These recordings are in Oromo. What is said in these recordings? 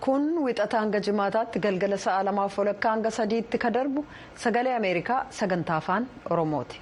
kun wixata hanga jimaataatti galgala sa'a lamaaf walakkaa hanga sadiitti ka darbu sagalee ameerikaa sagantaa afaan oromooti.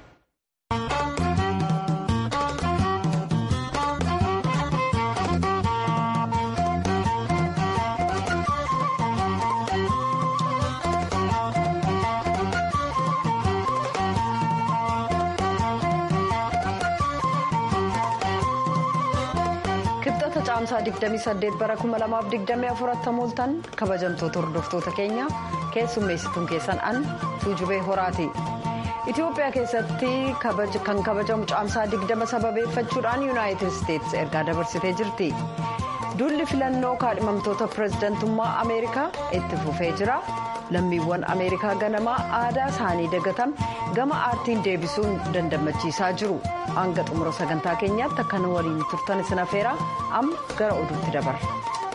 caamsaa 28 bara 2024 mooltan kabajamtoota hordoftoota keenya keessummeessituun keessan an tuujubee horaati. Itoophiyaa keessatti kan kabajamu caamsaa 20 sababeeffachuudhaan yuunaayitid isteetsi ergaa dabarsitee jirti. Duulli filannoo kaadhimamtoota pireezidantummaa Ameerikaa itti fufee jira. Lammiiwwan Ameerikaa ganamaa aadaa isaanii dagatame gama aartiin deebisuun dandamachiisaa jiru. Hanga xumura sagantaa keenyaatti akka nu waliin turtan isin afeera amma gara oduutti dabarra.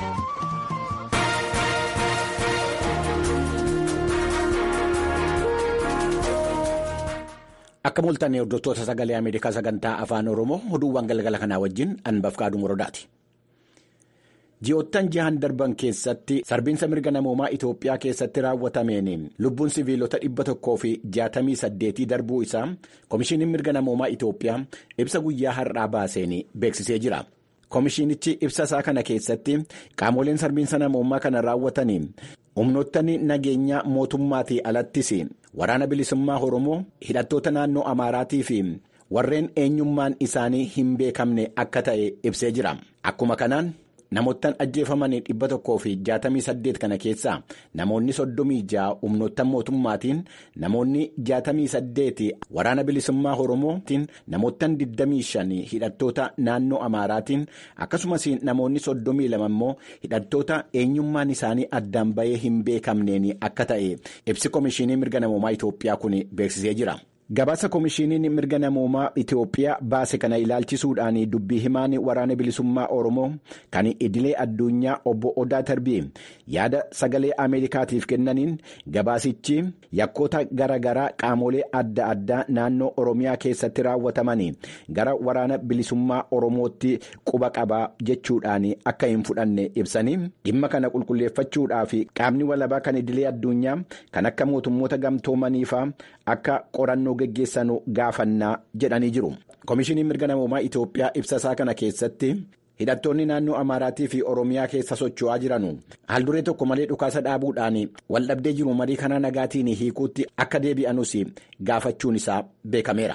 Akka mooltan hordoftoota sagalee Ameerikaa sagantaa afaan Oromoo oduuwwan galgala kanaa wajjin anbaf kaaduu muradaati. Ji'oottan jahan darban keessatti sarbiinsa mirga namoomaa Itoophiyaa keessatti raawwatameen lubbuun siviilota dhibba tokkoo fi jaatamii saddeetii darbuu isaa Komishiiniin mirga namoomaa Itoophiyaa ibsa guyyaa har'aa baaseen beeksisee jira. Komishiinichi ibsa isaa kana keessatti qaamoleen sarbiinsa namoomaa kana raawwatanii humnoottan nageenyaa mootummaatii alattis waraana bilisummaa Oromoo hidhattoota naannoo Amaaraatii fi warreen eenyummaan isaanii hin beekamne akka ta'e ibsee jira. Akkuma kanaan. Namoottan ajjeefamanii dhibba tokkoo fi jaatamii saddeet kana keessaa namoonni soddomii ja'a humnoottan mootummaatiin namoonni jaatamii saddeeti waraana bilisummaa Oromootiin namoottan digdamii shanii hidhattoota naannoo Amaaraatiin akkasumas namoonni soddomii lama immoo hidhattoota eenyummaan isaanii addaan bahee hin beekamneen akka ta'e ibsi komishinii mirga namoomaa Itoophiyaa kun beeksisee jira. Gabaasa komishiiniin mirga namoomaa Itoophiyaa baase kana ilaalchisuudhaan dubbii himaan waraana bilisummaa Oromoo kan idilee addunyaa obbo Odaa Tarbii yaada sagalee Ameerikaatiif kennaniin gabaasichi yakkoota garaagaraa qaamolee adda addaa naannoo Oromiyaa keessatti raawwataman gara waraana bilisummaa Oromootti quba qabaa jechuudhaan akka hin fudhanne ibsanii dhimma kana qulqulleeffachuudhaaf qaamni walabaa kan idilee addunyaa kan akka mootummoota gamtoomaniifaa akka qorannoo geggeessanu gaafannaa jedhanii jiru. Komishinii mirga namoomaa Itoophiyaa ibsasaa kana keessatti hidhattoonni naannoo Amaaraatii fi Oromiyaa keessa socho'aa jiranu haalduree tokko malee dhukaasa dhaabuudhaan waldhabdee jiru marii karaa nagaatiin hiikuutti akka deebi'anus gaafachuun isaa beekameera.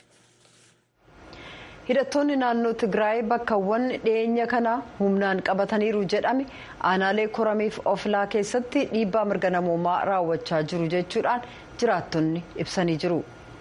hidhattoonni naannoo tigraay bakkawwan dhiyeenya kana humnaan qabataniiru jedhame aanaalee koramiif oflaa keessatti dhiibbaa mirga namoomaa raawwachaa jiru jechuudhaan jiraattonni ibsanii jiru.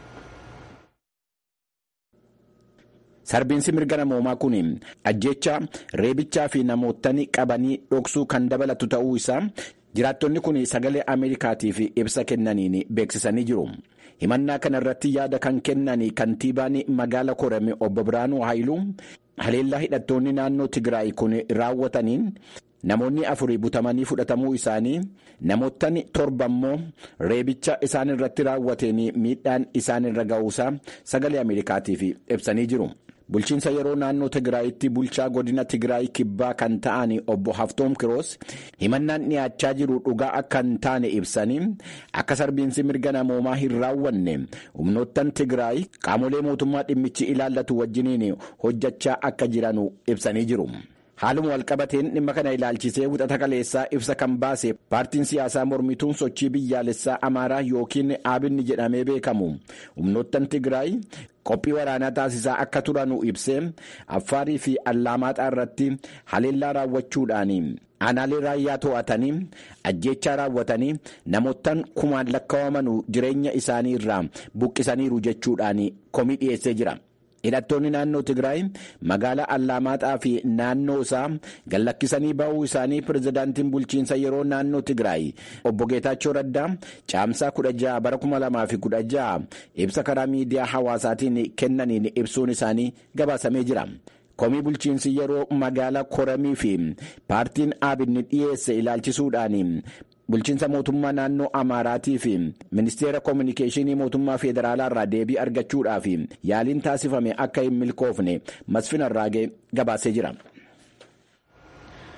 sarbiinsi mirga namoomaa kun ajjeechaa reebichaa fi namootni qabanii dhoksuu kan dabalatu ta'uu isaa jiraattonni kun sagalee ameerikaatiif ibsa kennaniin beeksisanii jiru. himannaa kana irratti yaada kan kennan kantiibaan magaala korame obbo Biraanuu Haayiluu haleellaa hidhattoonni naannoo Tigraay kun raawwataniin namoonni afurii butamanii fudhatamuu isaanii namootni torba immoo reebicha isaan irratti raawwateen miidhaan isaan irra ga'uusaa sagalee ameerikaatiif ibsanii jiru. bulchiinsa yeroo naannoo tigraayitti bulchaa godina tigraay kibbaa kan ta'an obbo haftoom kiroos himannaan dhiyaachaa jiru dhugaa akka hin taane ibsanii akka sarbiinsi mirga namoomaa hin raawwanne humnoottan tigraay qaamolee mootummaa dhimmichi ilaallatu wajjiniin hojjechaa akka jiran ibsanii jiru. haaluma walqabateen dhimma kana ilaalchisee wixata kaleessaa ibsa kan baase paartiin siyaasaa mormituun sochii biyyaalessaa amaaraa yookiin aabinni jedhamee beekamu humnoottan tigraay qophii waraanaa taasisaa akka turanu ibsee affaarii fi allaamaaxaa irratti haleellaa raawwachuudhaan aanaalee raayyaa to'atanii ajjeechaa raawwatanii namoottan kumaan lakkaawamanu jireenya isaanii irraa buqqisaniiru jechuudhaan komii dhiyeessee jira. hidhattoonni naannoo tigraay magaalaa allaamaaxaa fi naannoo isaa gallakkisanii ba'uu isaanii pirezidaantiin bulchiinsa yeroo naannoo tigraay obbo geetaachoo raddaa caamsaa 16 bara 2016 ibsa karaa miidiyaa hawaasaatiin kennaniin ibsuun isaanii gabaasamee jira. komii bulchiinsi yeroo magaalaa koramii fi paartiin aabinni dhiyeesse ilaalchisuudhaan bulchiinsa mootummaa naannoo amaaraatii fi ministeera koominikeeshinii mootummaa federaalaa irraa deebii argachuudhaaf yaaliin taasifame akka hin milkoofne masfin arraagee gabaasee jira.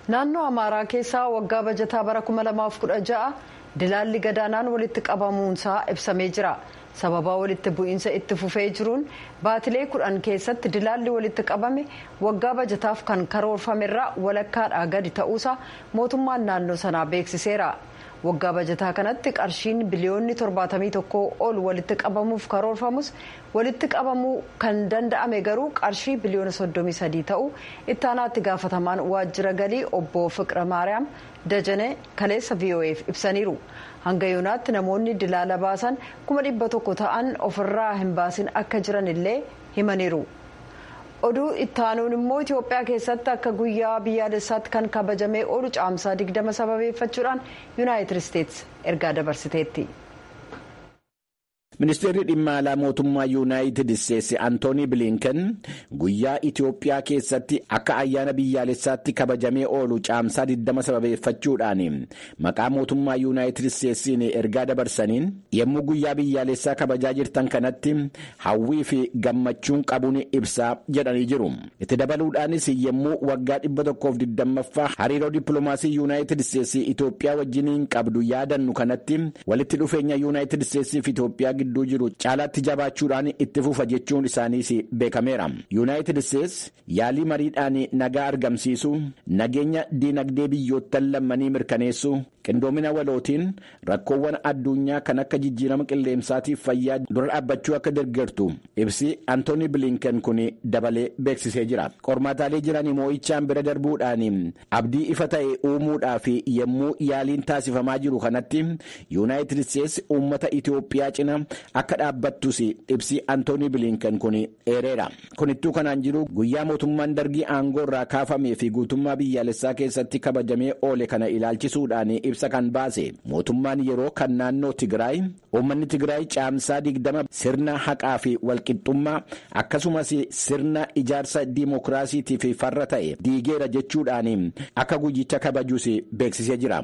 naannoo amaaraa keessaa waggaa bajataa bara 2016 dilaalli gadaanaan walitti qabamuunsaa ibsamee jira sababaa walitti bu'iinsa itti fufee jiruun baatilee kudhan keessatti dilaalli walitti qabame waggaa bajataaf kan karoorfamerraa walakkaadhaa gadi ta'uusaa mootummaan naannoo sanaa beeksiseera. waggaa bajataa kanatti qarshiin biliyoonni 71 ol walitti qabamuuf karoorfamus walitti qabamuu kan danda'ame garuu qarshii biliyoona 33 ta'uu ittaanaatti gaafatamaan waajjira galii obbo fiqira maariyaam dajane kaleessa vo'eef ibsaniiru hanga yoonaatti namoonni dilaala baasan 100 ta'an ofirraa hin baasin akka jiran illee himaniiru. oduu ittaanuun immoo itiyoophiyaa keessatti akka guyyaa biyyaalessaatti kan kabajamee oolu caamsaa 20 sababeeffachuudhaan yuunaayitid isteetsi ergaa dabarsiteetti. ministeerri dhimma alaa mootummaa yuunaayitid isteetsi antoonii bilinken guyyaa itiyoophiyaa keessatti akka ayyaana biyyaalessaatti kabajamee oolu caamsaa 20 sababeeffachuudhaan maqaa mootummaa yuunaayitid isteetsiin ergaa dabarsaniin yommuu guyyaa biyyaalessaa kabajaa jirtan kanatti hawwii fi gammachuun qabuun ibsaa jedhanii jiru itti dabaluudhaanis yommuu waggaa 120ffaa hariiroo dippiloomaasii yuunaayitid isteetsi itiyoophiyaa wajjiniin qabdu yaadannu kanatti walitti dhufeenya yuunaayitid isteetsii fi itiyoophiyaa gidduu jiru caalaatti jabaachuudhaan itti fufa jechuun isaaniis beekameera yuunaayitid isteetsi yaalii mariidhaan nagaa argamsiisu nageenya diinagdee biyyoottan lammanii mirkaneessu qindoomina walootiin rakkoowwan addunyaa kan akka jijjiirama qilleensaatiif fayyaa dura dhaabbachuu akka deeggartu ibsi antoonii bilinken kun dabalee beeksisee jira qormaataalee jiran moo'ichaan bira darbuudhaan abdii ifa ta'e uumuudhaaf yommuu yaaliin taasifamaa jiru kanatti yuunaayitid isteetsi uummata itiyoophiyaa cina akka dhaabbattus ibsi antoonii bilinken kun eereera kunittuu kanaan jiru guyyaa mootummaan dargii aangoo irraa kaafamee fi guutummaa biyyaalessaa keessatti kabajamee oole kana ilaalchisuudhaan ibsa kan baase mootummaan yeroo kan naannoo tigraay uummanni tigraay caamsaa digdama sirna haqaa fi walqixxummaa akkasumas sirna ijaarsa diimokiraasiitiif farra ta'e diigeera jechuudhaan akka guyyicha kabajuus beeksisee jira.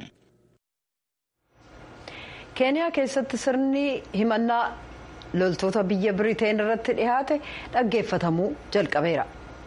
keeniyaa keessatti sirni himannaa loltoota biyya biriteen irratti dhihaate dhaggeeffatamuu jalqabeera.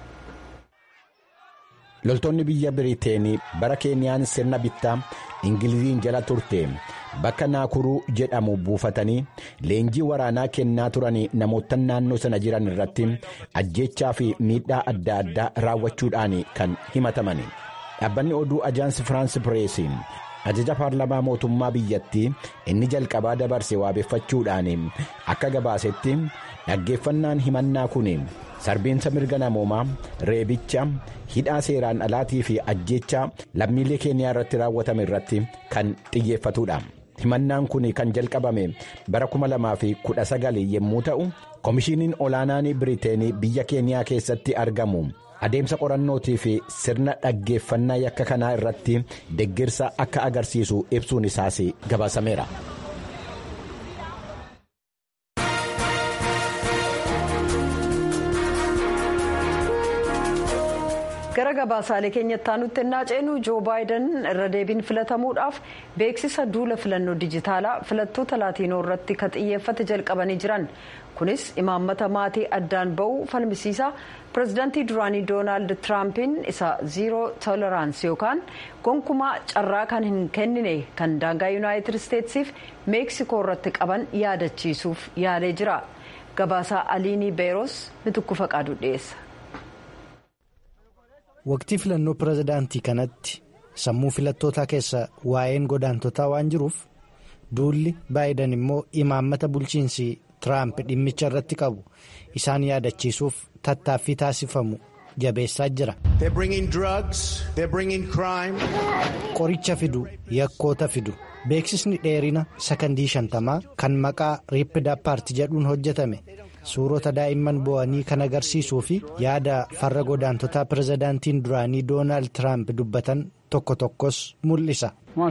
loltoonni biyya biriteen bara keeniyaan sirna bittaa ingiliziin jala turte bakka naakuruu jedhamu buufatanii leenjii waraanaa kennaa turan namoota naannoo sana jiran irratti ajjechaa fi miidhaa adda addaa raawwachuudhaan kan himataman dhaabbanni oduu ajaansi firaansi pireesiin ajaja paarlamaa mootummaa biyyattii inni jalqabaa dabarse waabeffachuudhaan akka gabaasetti dhaggeeffannaan himannaa kun sarbiinsa mirga namoomaa reebicha hidhaa seeraan alaatii fi ajjeechaa lammiilee keeniyaa irratti raawwatame irratti kan xiyyeeffatudha. himannaan kun kan jalqabame bara 2019 yommuu ta'u koomishiniin olaanaan biriteen biyya keeniyaa keessatti argamu. adeemsa qorannootii fi sirna dhaggeeffannaa yakka kanaa irratti deeggarsa akka agarsiisu ibsuun isaas gabaasameera. gara gabaasaalee keenyatti aanutti ennaa ceenu joo baayiden irra deebiin filatamuudhaaf beeksisa duula filannoo dijitaalaa filattoota laatiinoo irratti kan xiyyeeffate jalqabanii jiran kunis imaammata maatii addaan ba'uu falmisiisaa pirezidaantii duraanii doonaald tiraampiin isa ziiroo tooleraansi yookaan gonkumaa carraa kan hin kennine kan daangaa yuunaayitid isteetsiif meeksikoo irratti qaban yaadachiisuuf yaalee jira gabaasaa aliinii beeros mitukku faqaadu dhiyeessa. waqtii filannoo pirezidaantii kanatti sammuu filattootaa keessa waa'een godaantotaa waan jiruuf duulli baayiden immoo imaammata bulchiinsi tiraamp dhimmicha irratti qabu isaan yaadachiisuuf tattaaffii taasifamu jabeessaa jira. qoricha fidu yakkoota fidu beeksisni dheerina sakandii shantamaa kan maqaa riippidaa paartii jedhuun hojjetame. suurota daa'imman bo'anii kan agarsiisuu fi yaada farra godaantotaa pirezidaantiin duraanii doonaald tiraamp dubbatan tokko tokkos mul'isa.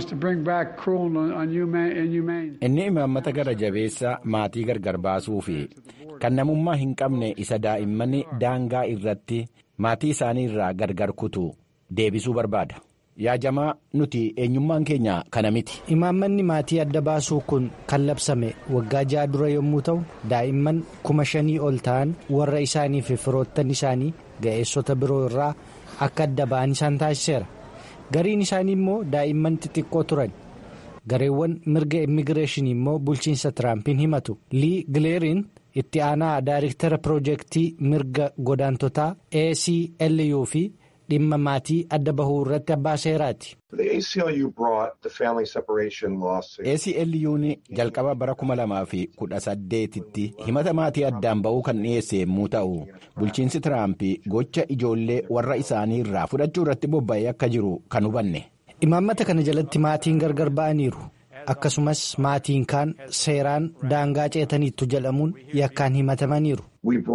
inni imaammata gara jabeessa maatii gargar baasuu fi kan namummaa hin qabne isa daa'imman daangaa irratti maatii isaanii irraa gargar kutu deebisuu barbaada. yaajamaa nuti eenyummaan keenya kana miti. imaammanni maatii adda baasuu kun kan labsame waggaa ja'a dura yommuu ta'u daa'imman kuma shanii ol ta'an warra isaanii fi firoottan isaanii ga'eessota biroo irraa akka adda ba'an isaan taasiseera gariin isaanii immoo daa'imman xixiqqoo turan gareewwan mirga immigireeshinii immoo bulchiinsa tiraampiin himatu lii gileeriin itti aanaa daayiriktara piroojeektii mirga godaantotaa aclu fi dhimma maatii adda bahuu irratti abbaa seeraati. ACLU'n jalqaba bara kuma lamaa fi kudha saddeetitti himata maatii addaan ba'uu kan dhiyeesse yommuu ta'u bulchiinsi tiraamp gocha ijoollee warra isaanii irraa fudhachuu irratti bobba'ee akka jiru kan hubanne. imaammata kana jalatti maatiin gargar ba'aniiru akkasumas maatiin kaan seeraan daangaa ceetaniittu jedhamuun yakkaan himatamaniiru.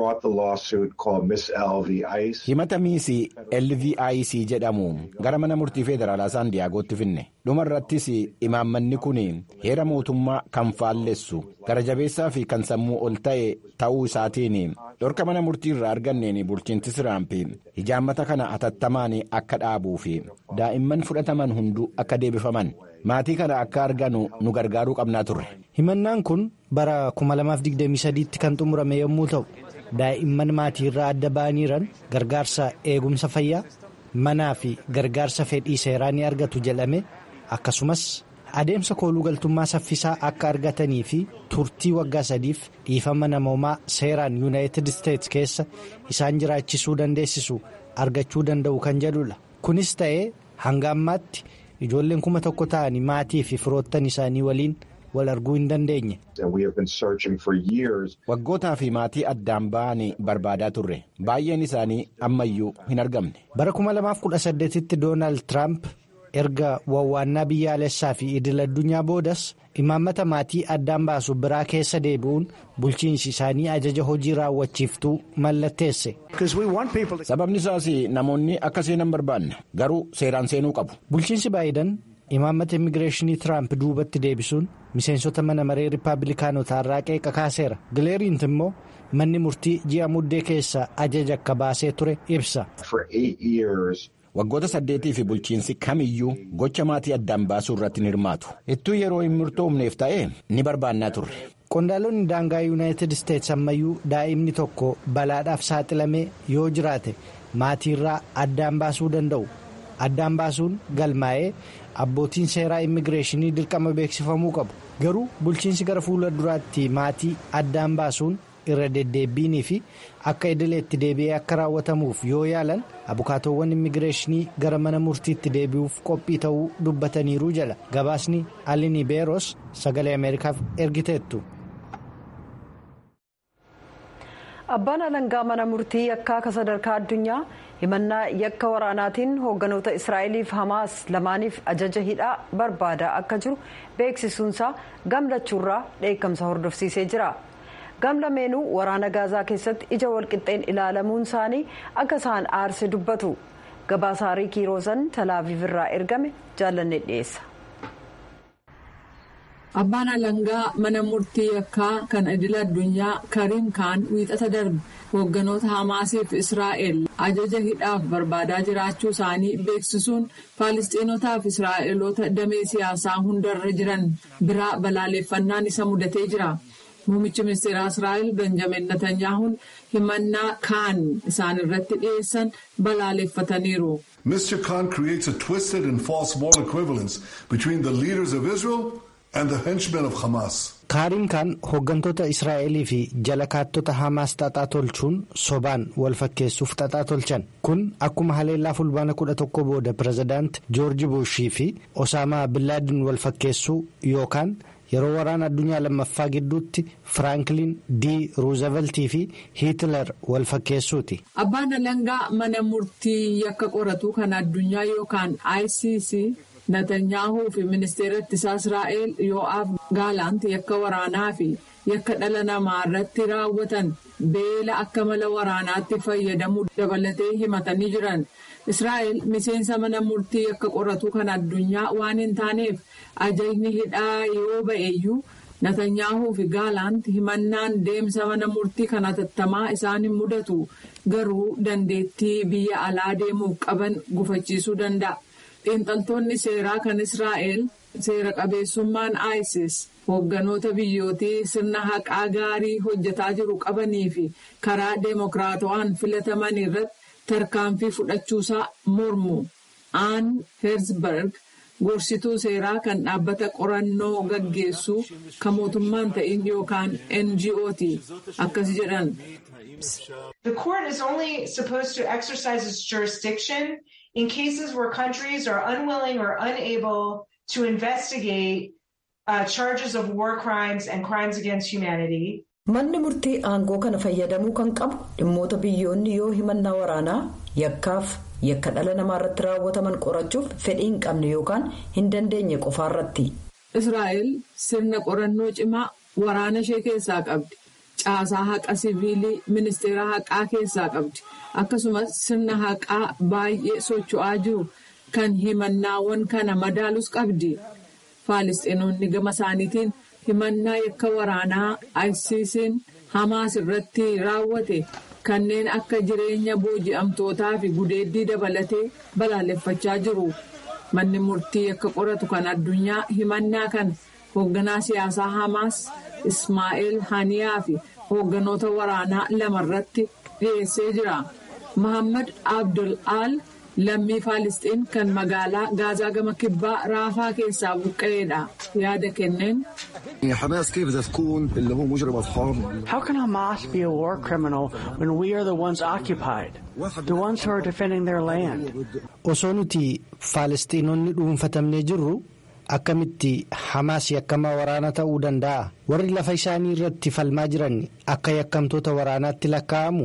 himata miisii lvic jedhamu gara mana murtii federaalaa saan diyaagootti finne dhuma irrattis imaammanni kun heera mootummaa kan faallessu gara jabeessaa fi kan sammuu ol ta'e ta'uu isaatiin dhorka mana murtii irraa arganneen bulchiinsi tiraamp hijaammata kana atattamaan akka dhaabuu fi daa'imman fudhataman hunduu akka deebifaman maatii kana akka arganu nu gargaaruu qabnaa turre. himannaan kun bara 2023tti kan xumurame yommuu ta'u daa'imman maatii irraa adda ba'aniiran gargaarsa eegumsa fayyaa manaa fi gargaarsa fedhii seeraa ni argatu jedhame akkasumas adeemsa kooluu galtummaa saffisaa akka argatanii fi turtii waggaa sadiif dhiifama namoomaa seeraan yuunaayitid isteetsi keessa isaan jiraachisuu dandeessisu argachuu danda'u kan jedhudha kunis ta'ee hanga ammaatti ijoolleen kuma tokko ta'anii maatii fi firoottan isaanii waliin. wal arguu hin dandeenye. waggootaa fi maatii addaan ba'an barbaadaa turre baay'een isaanii ammayyuu hin argamne. bara 2018tti doonaald tiraamp erga wawwaannaa biyyaalessaa fi idil addunyaa boodas imaammata maatii addaan baasu biraa keessa deebi'uun bulchiinsi isaanii ajaja hojii raawwachiiftuu mallatteesse. sababni isaas namoonni akka seenan barbaanna garuu seeraan seenuu qabu. bulchiinsi baayidan. imaammata immigireeshinii tiraamp duubatti deebisuun miseensota mana maree rippaabilikaanotaa irraa qeeqa kaaseera gileeriint immoo manni murtii ji'a muddee keessa ajaja akka baasee ture ibsa. waggoota saddeetii fi bulchiinsi kamiyyuu gocha maatii addaan baasuu irratti ni hirmaatu ittuu yeroo hin murtoofneef ta'e ni barbaannaa turre. qondaalonni daangaa yuunaayitid isteetsi ammayyuu daa'imni tokko balaadhaaf saaxilamee yoo jiraate maatii irraa addaan baasuu danda'u addaan baasuun galmaa'ee. abbootiin seeraa immigireeshinii dirqama beeksifamuu qabu garuu bulchiinsi gara fuula duraatti maatii addaan baasuun irra deddeebbiinii fi akka idileetti deebi'ee akka raawwatamuuf yoo yaalan abukaatoowwan immigireeshinii gara mana murtiitti deebi'uuf qophii ta'uu dubbataniiru jala gabaasni alinii beeros sagalee ameerikaaf ergiteettu. abbaan alangaa mana murtii yakkaa akka sadarkaa addunyaa himannaa yakka waraanaatiin hoogganoota israa'eliif hamaas lamaaniif ajaja hidhaa barbaadaa akka jiru beeksisuunsaa gamlachuurraa dheekkamsa hordofsiisee jira gamlameenuu waraana gaazaa keessatti ija walqixxeen ilaalamuun isaanii akka isaan aarse dubbatu gabaasaarii kiiroosan talaaviif irraa ergame jaallanne dhiyeessa. Abbaan alangaa mana murtii yakkaa kan idila addunyaa Kariim Kaan wiixata darbe hoogganoota Hamaasiif Israa'el ajaja hidhaaf barbaadaa jiraachuu isaanii beeksisuun Faalistiinotaaf Israa'eloota damee siyaasaa hundarra jiran biraa balaaleffannaan isa mudatee jira. Muummichi ministeeraa Israa'el Benjamin Netanyahuun himannaa kaan isaan irratti dhiyeessan balaaleffataniiru. Mr. Khan creates a twisted and false moral equivalence between the leaders of Israel and the henchmen of Hamas. Kaariim Kaan hooggantoota Israa'elii fi jala kaattota Hamaas xaxaa tolchuun sobaan wal fakkeessuuf xaxaa tolchan. Kun akkuma haleellaa fulbaana kudha tokko booda pirezidaant Joorji Buushii fi Osaamaa Billaadin wal fakkeessuu yookaan yeroo waraana addunyaa lammaffaa gidduutti Firaanklin D. Ruuzeveltii fi Hiitler wal fakkeessuuti. Abbaan alangaa mana murtii yakka qoratu kan addunyaa yookaan ICC. Netanyahuu fi ministeera ittisaa Israa'el Yoo'aaf Gaalaant yakka waraanaa fi yakka dhala namaa irratti raawwatan beela akka mala waraanaatti fayyadamuu dabalatee himatanii jiran. Israa'el miseensa mana murtii yakka qoratu kan addunyaa waan hin taaneef ajajni hidhaa yoo ba'eeyyuu Netanyahuu fi Gaalaant himannaan deemsa mana murtii kan hatattamaa isaan hin mudatu garuu dandeettii biyya alaa deemuuf qaban gufachiisuu danda'a. xiinxaltoonni seeraa kan israa'el seera qabeessummaan isis hoogganoota biyyootii sirna haqaa gaarii hojjetaa jiru qabanii fi karaa deemokiraatawaan filataman irratti tarkaanfii fudhachuusaa mormu aan heerzberg gorsituu seeraa kan dhaabbata qorannoo gaggeessuu kan mootummaan ta'in yookaan NGO'ti akkas jedhan. The court is only supposed to exercise its jurisdiction in cases where countries are unwilling or unable to investigate uh, charges of war crimes and crimes against humanity. Manni murtii aangoo kana fayyadamuu kan qabu dhimmoota biyyoonni yoo himannaa waraanaa yakkaaf yakka dhala namaa irratti raawwataman qorachuuf fedhii hin qabne yookaan hin dandeenye qofaarratti. Israa'el sirna qorannoo cimaa waraana ishee keessaa qabdi. Caasaa haqa siviilii ministeera haqaa keessaa qabdi. Akkasumas sirna haqaa baay'ee socho'aa jiru kan himannaawwan kana madaalus qabdi. Faalisxiinonni gama isaaniitiin himannaa yakka waraanaa ICC'n Hamaas irratti raawwate kanneen akka jireenya booji'amtootaa fi gudeeddii dabalatee balaaleffachaa jiru. Manni murtii yakka qoratu kan addunyaa himannaa kan hoogganaa siyaasaa Hamaas Ismaa'eel Haniyaa fi hoogganoota waraanaa lama irratti dhiyeessee jira. Mohammad Abdul Al lammii Faalisxiin kan magaalaa Gaazaa gama kibbaa Raafaa keessaa buqqa'eedha. Yaada kenneen. حماس كيف بدها تكون اللي هو مجرم حرب How can Hamas be a war criminal when we are the ones occupied, the ones who are defending their land? Osoo nuti Faalisxiinonni dhuunfatamnee jirru akkamitti Hamaas yakkamaa waraana ta'uu danda'a? Warri lafa isaanii irratti falmaa jiran akka yakkamtoota waraanaatti lakkaa'amu?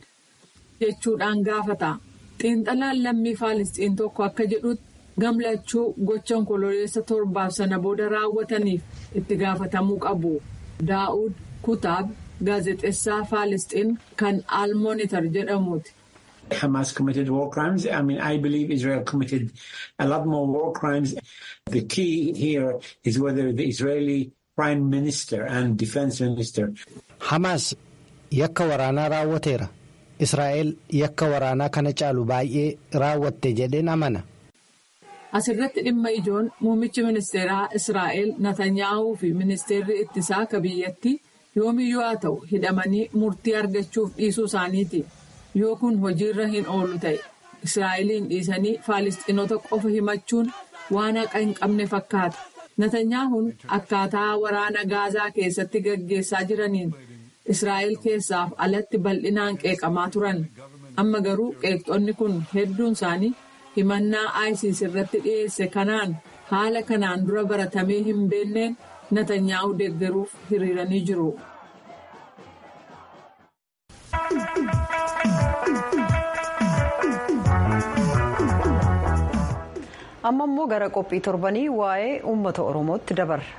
Jechuudhaan gaafata. Xiinxalaan lammii Faalisxiin tokko akka jedhutti gamlachuu gocha onkololeessa torbaaf sana booda raawwataniif itti gaafatamuu qabu. Daa'ud Kutaab gaazexeessaa Faalisxiin kan Almonitor jedhamuuti. Hamas committed war crimes. I mean, I believe Israel committed a lot more war crimes. The key here is whether the Israeli prime minister and defense minister. Hamaas yakka waraanaa raawwateera. Israa'el yakka waraanaa kana caalu baay'ee raawwatte jedheen amana. Asirratti dhimma ijoon muummichi ministeeraa Israa'el Natanyaahuu fi ministeerri ittisaa akka biyyattii yoomiyyuu haa ta'u hidhamanii murtii argachuuf dhiisuu isaaniiti. Yoo kun hojiirra hin oolu ta'e Israa'eliin dhiisanii Faalisxiinota qofa himachuun waan haqa hin qabne fakkaata. Natanyaahuun akkaataa waraana Gaazaa keessatti gaggeessaa jiraniin Israa'el keessaaf alatti bal'inaan qeeqamaa turan. Amma garuu qeeqxonni kun hedduun isaanii himannaa ISIS irratti dhiyeesse kanaan haala kanaan dura baratamee hin beenneen Natanyaahuu deeggaruuf hiriiranii jiru. amma immoo gara qophii torbanii waa'ee uummata oromootti dabarra.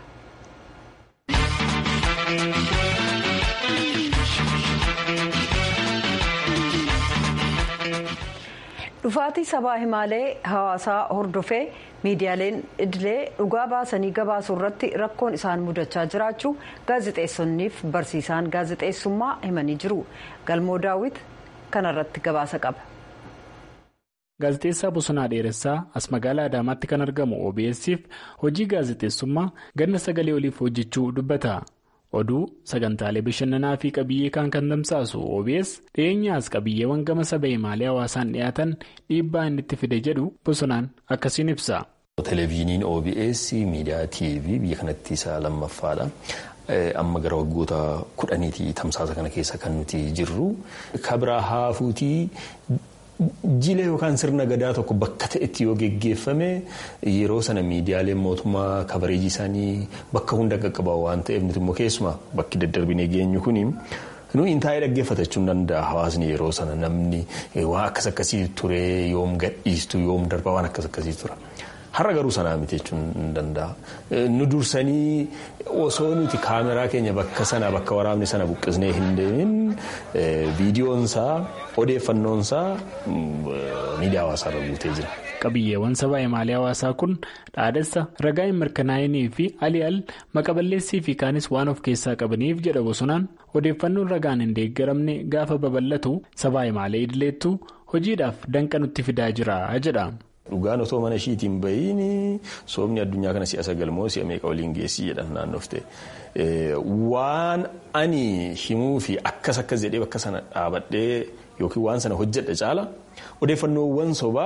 dhufaatii sabaa himaalee hawaasaa hordofee miidiyaaleen idilee dhugaa baasanii gabaasuu irratti rakkoon isaan mudachaa jiraachuu gaazexeessonniif barsiisaan gaazexeessummaa himanii jiru galmoo daawwit kanarratti gabaasa qaba. Gaazexeessaa Bosonaa Dheeressaa as magaalaa Adaamaatti kan argamu OBS'if hojii gaazexeessummaa ganna sagalee oliif hojjechuu dubbata. Oduu sagantaalee bashannanaa fi qabiyyee kan kan tamsaasu OBS dhiyeenyaas qabiyyeewwan gama saba himaalee hawaasaan dhiyaatan dhiibbaa inni itti fide jedhu Bosonaan akkasiin ibsa. Televezyiiniin OBS miidiyaa TV biyya kanatti isa lammaffaadha. Amma gara waggoota kudhaniitii tamsaasa kana keessa kan nuti jirru. Kabira haafuutii. Jila yookaan sirna gadaa tokko bakka ta'etti yoo geggeeffame yeroo sana miidiyaaleen mootummaa kabareejii isaanii bakka hunda qaqqaba waan ta'eef nuti immoo keessumaa bakki daddarbinee geenyu kuni nuyi intaa'ee dhaggeeffatachuu hin danda'a hawaasni yeroo sana namni waan akkas akkasii ture yoom gadhiistu yoom darba waan akkas akkasii tura. Har'a garuu sanaa miti jechuun hin danda'a. Nu dursanii osoo nuti kaameraa keenya bakka sana bakka waraabni sana buqqisnee hin deemin viidiyoonsaa odeeffannoonsaa miidiyaa hawaasaarra guutee jira. Qabiyyeewwan sabaa himaalee hawaasaa kun dhaadessa ragaa hin mirkanaa'inii fi ali'al maqaballeessii fi kaanis waan of keessaa qabaniif jedha bosonaan odeeffannoon ragaan hin deeggaramne gaafa babal'atu sabaa himaalee idileettu hojiidhaaf danqa nutti fidaa jira jedha. Dhugaan otoo mana ishiitiin bahiin soomni addunyaa kana si'a sagalmoo si'a meeqa waliin geessii jedhan naannofte. Waan ani himuu fi akkas akkas jedhee bakka sana dhaabadhee yookiin waan sana hojjedha caala odeeffannoowwan sobaa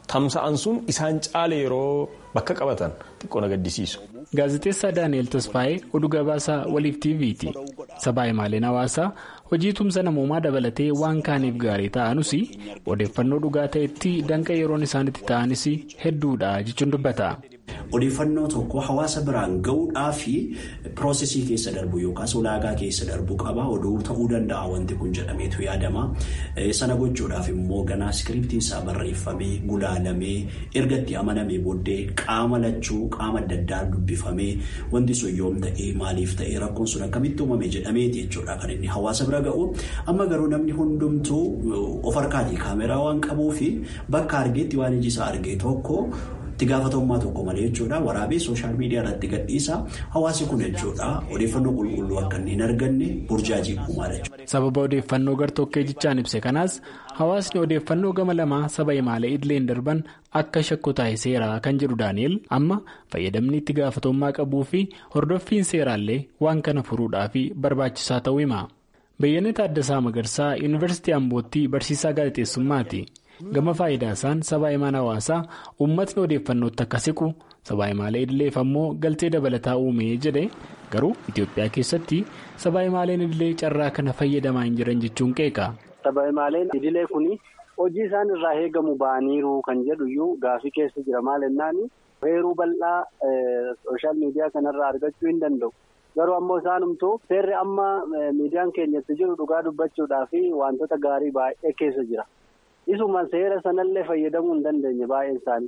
tamsa'an sun isaan caale yeroo bakka qabatan xiqqoo na gaddisiisu. Gaazexeessaa Daani'eel Tasfaayee oduu gabaasaa waliif TV'ti. Sabaa himaaleen hawaasaa hojii tumsa namoomaa dabalatee waan kaaniif gaarii ta'anus odeeffannoo dhugaa ta'etti danqa yeroon isaanitti ta'anis hedduudha jechuun dubbata. Odeeffannoo tokko hawaasa biraan gahuudhaaf piroosesii keessa darbu yookaas ulaagaa keessa darbu qaba. Oduu ta'uu danda'a wanti kun jedhameetu yaadama. Sana gochuudhaaf immoo ganaa iskiriptiin isaa barreeffamee gulaalamee erga itti amanamee booddee qaama lachuu qaama adda addaa dubbifamee wanti sun yoom ta'ee maaliif ta'ee rakkoon sun akkamitti uumame jedhameeti jechuudha kan inni hawaasa bira ga'u. Amma garuu namni hundumtuu of harkaatii kaameraa waan qabuufi bakka argeetti waan iji isaa argee tokko. itti gaafatamummaa tokko malee jechuudha waraabee sooshaal miidiyaa irratti gadhiisa hawaasi kun jechuudha odeeffannoo qulqulluu akka hin arganne burjaajii uumaadha jechuudha. sababa odeeffannoo gartokkee jechaan ibse kanaas hawaasni odeeffannoo gama lamaa saba himaalee idileen darban akka shakku taasiseera kan jedhu daani'el amma fayyadamni itti gaafatamummaa qabuu fi hordoffiin seeraallee waan kana furuudhaaf barbaachisaa ta'uu hima. Beeyyanee Taaddasaa Magarsaa Yuunivarsiitii Ambootti barsiisaa gaazexeessummaati. gama faayidaa isaan sabaa himaan hawaasaa uummatni odeeffannootti akka siqu sabaa himaalee idileef ammoo galtee dabalataa uumee jedhe garuu Itoophiyaa keessatti sabaa himaaleen idilee carraa kana fayyadamaa hin jiran jechuun qeeqa. Sabaa himaaleen idilee kuni hojii isaan irraa eegamu ba'aniiru kan jedhu iyyuu gaafii keessa jira maal jennaan heeruu bal'aa sooshaal miidiyaa kanarraa argachuu hin danda'u. Garuu ammoo isaanumtuu seerri amma miidiyaan keenyatti jiru dhugaa dubbachuudhaa fi wantoota gaarii baay'ee keessa jira. Isuma seera sanallee fayyadamuu hin dandeenye baay'een isaanii.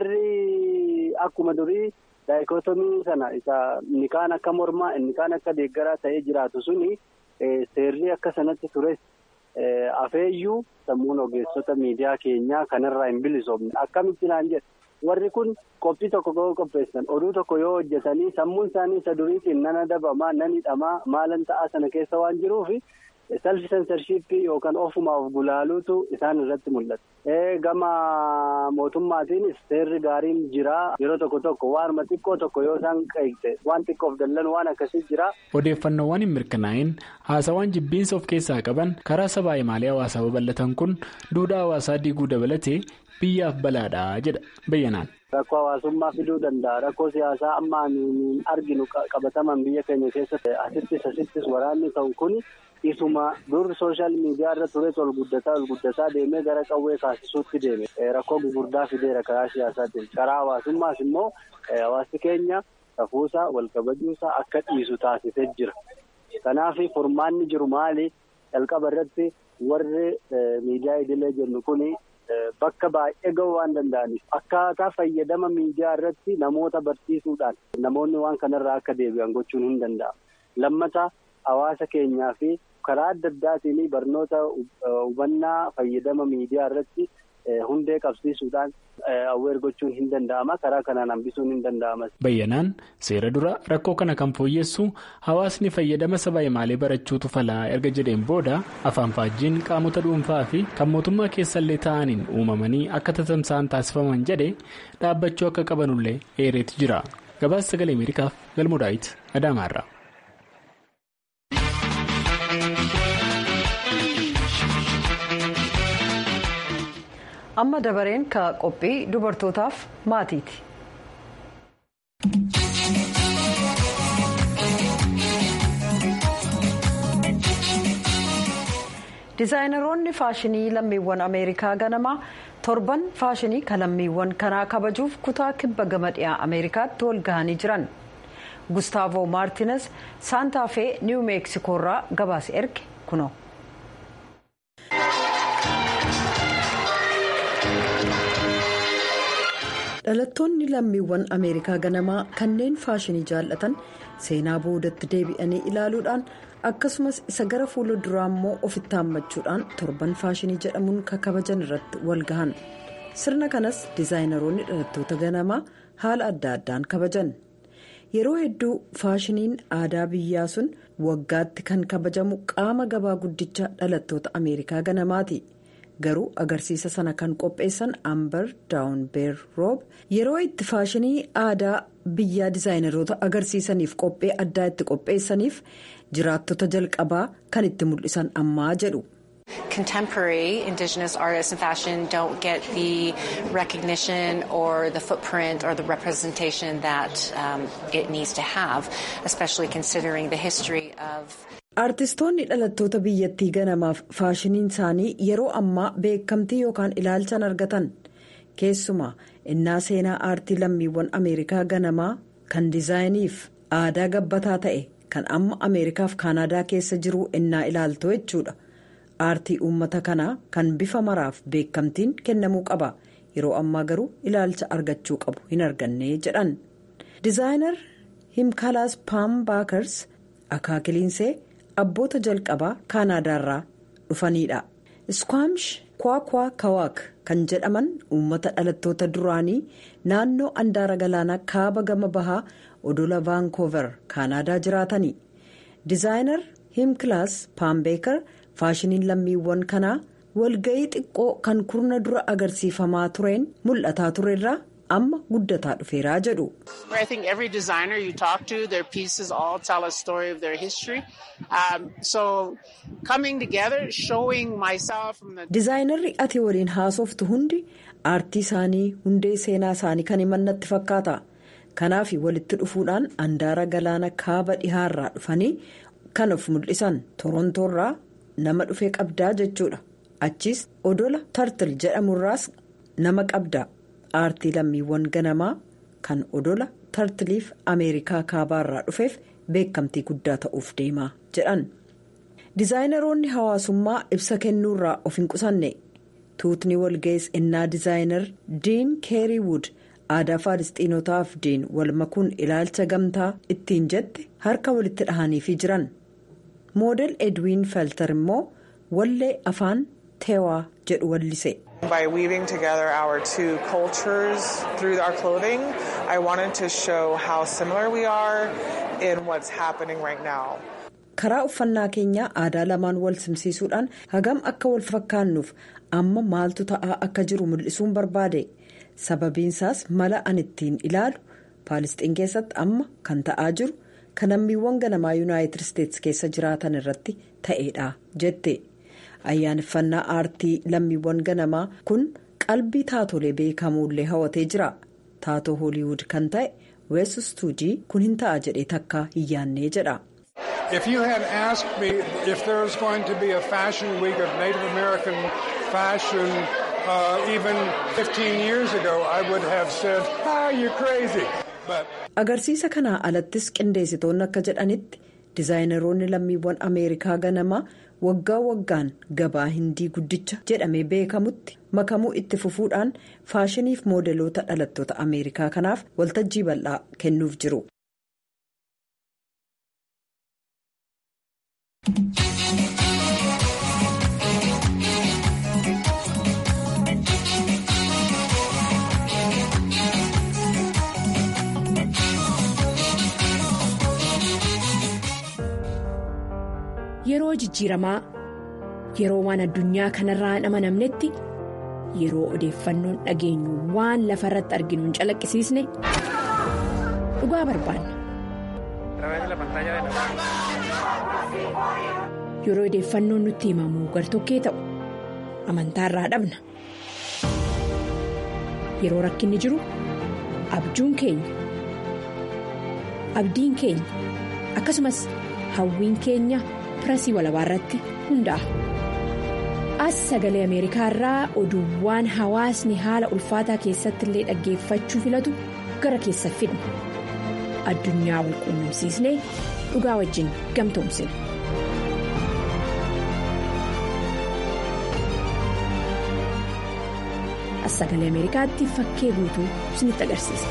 Warri akkuma durii daayikootomii sana isa inni kaan akka mormaa inni kaan akka deeggaraa ta'ee jiraatu suni seerri akka sanatti tures afeeyyuu sammuun ogeessota miidiyaa keenyaa kanarraa hin bilisoomne akkamitti naan jedhe. Warri kun qophii tokko yoo qopheessan oduu tokko yoo hojjetanii sammuun isaanii isa duriitiin nan adabamaa nan hidhamaa maalan ta'aa sana keessa waan jiruufi. Salfi sensarshiippii yookaan ofumaaf gulaaluutu isaan irratti mul'ata. Gama mootummaatiinis seerri gaariin jira. Yeroo tokko tokko waanuma xiqqoo tokko yoo isaan qeeqte waan xiqqoof dallan waan akkasii jira. Odeeffannoowwan hin mirkanaa'in haasawaan jibbiinsa of keessaa qaban karaa sabaa himaalee hawaasaa babal'atan kun duudhaa hawaasaa diiguu dabalatee biyyaaf balaadha jedha bayyanaan. Rakkoo hawaasummaa fiduu danda'a. Rakkoo siyaasaa amma arginu qabataman biyya keenya keessatti asittis asittis waraanni ta'u kun. Isuma dur sooshaal miidiyaa irra ture ol guddataa ol guddataa deemee gara qawwee kaasisuutti deeme rakkoo gurguddaa fideera karaa siyaasaatiin karaa hawaasummaas immoo hawaasni keenya safuusaa wal kabajuusaa akka dhiisu taasisee jira. Kanaaf furmaanni jiru maali jalqaba irratti warri miidiyaa idilee jennu kuni bakka baay'ee gahuu waan danda'aniif akkaataa fayyadama miidiyaa irratti namoota barsiisuudhaan namoonni waan kanarraa akka deebi'an gochuun hin danda'amu. Lammataa hawaasa keenyaa fi karaa adda addaatiin barnoota hubannaa fayyadama miidiyaa irratti hundee qabsiisuudhaan awweer gochuun hin danda'ama karaa kanaan hambisuun hin danda'ama. Bayyanaan seera dura rakkoo kana kan fooyyessu hawaasni fayyadama sabaa himaalee barachuutu falaa erga jedheen booda afaan faajjiin qaamota dhuunfaa fi kan mootummaa keessallee ta'aniin uumamanii akka tatamsa'an taasifaman jedhe dhaabbachuu akka qabanullee eereetu jira. Gabaasa sagalee Ameerikaaf galmuudhaayit Adaamaarra. amma dabareen ka qophii dubartootaaf maatiiti. dizaayinaroonni faashinii lammiiwwan ameerikaa ganamaa torban faashinii kan lammiiwwan kanaa kabajuuf kutaa kibba gama dhiyaa ameerikaatti wal gahanii jiran gustaavoo maartiines saantaafee niiw meeksikoorraa gabaase erge kunoo. dhalattoonni lammiiwwan ameerikaa ganamaa kanneen faashinii jaallatan seenaa boodatti deebi'anii ilaaluudhaan akkasumas isa gara fuula duraa immoo ofitti haammachuudhaan torban faashinii jedhamuun kakabajan irratti wal gahan sirna kanas dizaayinaroonni dhalattoota ganamaa haala adda addaan kabajan yeroo hedduu faashiniin aadaa biyyaa sun waggaatti kan kabajamu qaama gabaa guddicha dhalattoota ameerikaa ganamaati. garuu agarsiisa sana kan qopheessan amber daawunbeer roob yeroo itti faashinii aadaa biyyaa dizaayinaroota agarsiisaniif qophee addaa itti qopheessaniif jiraattota jalqabaa kan itti mul'isan ammaa jedhu. Contemporary Indigenous artists and fashion don't get the recognition or the footprint or the representation that um, it needs to have, especially considering the history of. Artistoonni dhalattoota biyyattii ganamaaf faashiniin isaanii yeroo ammaa beekamtii yookaan ilaalchan argatan keessumaa innaa seenaa aartii lammiiwwan ameerikaa ganamaa kan diizaayiniif aadaa gabbataa ta'e kan amma ameerikaaf kaanaadaa keessa jiru innaa ilaaltu jechuudha. aartii uummata kanaa kan bifa maraaf beekamtiin kennamuu qaba yeroo ammaa garuu ilaalcha argachuu qabu hin arganne jedhan dizaayinar himkalaas paam baakers akaakiliinsee abboota jalqabaa kaanaadaarraa dhufanidha iskwaamish kwaakwaa kawaak kan jedhaman uummata dhalattoota duraanii naannoo andaara galaanaa kaaba gama bahaa odola vaankoover kaanaadaa jiraatanii dizaayinar himkilaas paam beekar. faashiniin lammiiwwan kanaa walga'ii xiqqoo kan kurna dura agarsiifamaa tureen mul'ataa turerraa amma guddataa dhufeeraa jedhu. I think every designer you talk to, their pieces all tell a story of their history. Um, so coming together, showing myself from the. Dizaayinarri ati waliin haasoftu hundi aartii isaanii hundee seenaa isaanii kan himannatti fakkaata. Kanaaf walitti dhufuudhaan andaara galaana kaaba dhihaarraa dhufanii kan of mul'isan torontoorraa. nama dhufee qabdaa jechuudha achiis odola tartil jedhamurraas nama qabda aartii lammiiwwan ganamaa kan odola tartiliif ameerikaa kaabaarraa dhufeef beekamtii guddaa ta'uuf deemaa jedhan dizaayinaroonni hawaasummaa ibsa kennuurraa of hin qusanne tuutni walga'is innaa dizaayinar diin keeriiwud aadaa faalistiinotaaf diin wal makuun ilaalcha gamtaa ittiin jette harka walitti dhahaniifii jiran. moodel edwiin felter immoo wallee afaan teewaa jedhu wallise. By weaving together our two cultures through our clothing, I wanted to show how similar we are in what's happening right now. karaa uffannaa keenyaa aadaa lamaan wal simsiisuudhaan hagam akka wal fakkaannuuf amma maaltu ta'aa akka jiru mul'isuun barbaade sababiinsaas mala an ittiin ilaalu paalisxiin keessatti amma kan ta'aa jiru. kan lammiiwwan ganamaa yuunaayitid isteetsi keessa jiraatan irratti ta'eedha jette ayyaaneffannaa aartii lammiiwwan ganamaa kun qalbii taatolee beekamuullee hawatee jira taatoo hooliwud kan ta'e wees stuudii kun hin ta'a jedhee takka hin yaannee jedha. If you had asked me if there was going to be a fashion week of Native American fashion uh, even 15 years ago, I would have said, ah, you're crazy. agarsiisa kanaa alattis qindeessitoonni akka jedhanitti dizaayinaroonni lammiiwwan ameerikaa ganamaa waggaa waggaan gabaa hindii guddicha jedhamee beekamutti makamuu itti fufuudhaan faashiniif moodeloota dhalattoota ameerikaa kanaaf waltajjii bal'aa kennuuf jiru. Yeroo jijjiiramaa yeroo waan addunyaa kanarraa hin amanamnetti yeroo odeeffannoon dhageenyu waan lafa irratti arginu hin calaqqisiisne dhugaa barbaanna. Yeroo odeeffannoon nutti himamu gartokkee ta'u amantaarraa dhabna. Yeroo rakkinni jiru abjuun keenya abdiin keenya akkasumas hawwiin keenya. pirasii walabaa irratti hundaa'a. As sagalee Ameerikaa irraa oduuwwan hawaasni haala ulfaataa keessatti illee dhaggeeffachuu filatu gara keessa fidna. Addunyaa wal quunnamsiisnee dhugaa wajjin gamtoomsina. As sagalee Ameerikaatti fakkee guutuu isinitti agarsiisa.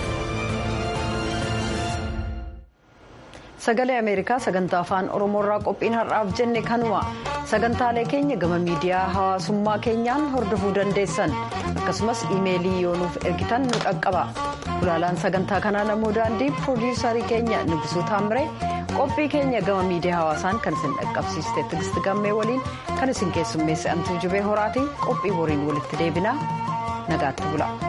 sagalee ameerikaa sagantaa afaan oromoorraa qophiin har'aaf jenne kanuma sagantaalee keenya gama miidiyaa hawaasummaa keenyaan hordofuu dandeessan akkasumas iimeelii yoo nuuf ergitan nu qaqqaba gulaalaan sagantaa kanaa namoo daandii piroodiyuusarii keenya nugusuu taamree qophii keenya gama miidiyaa hawaasaan kan isin dhaqqabsiiste tigisti gammee waliin kan isin keessummeesse antuu jubee horaatii qophii boriin walitti deebinaa nagaatti bula.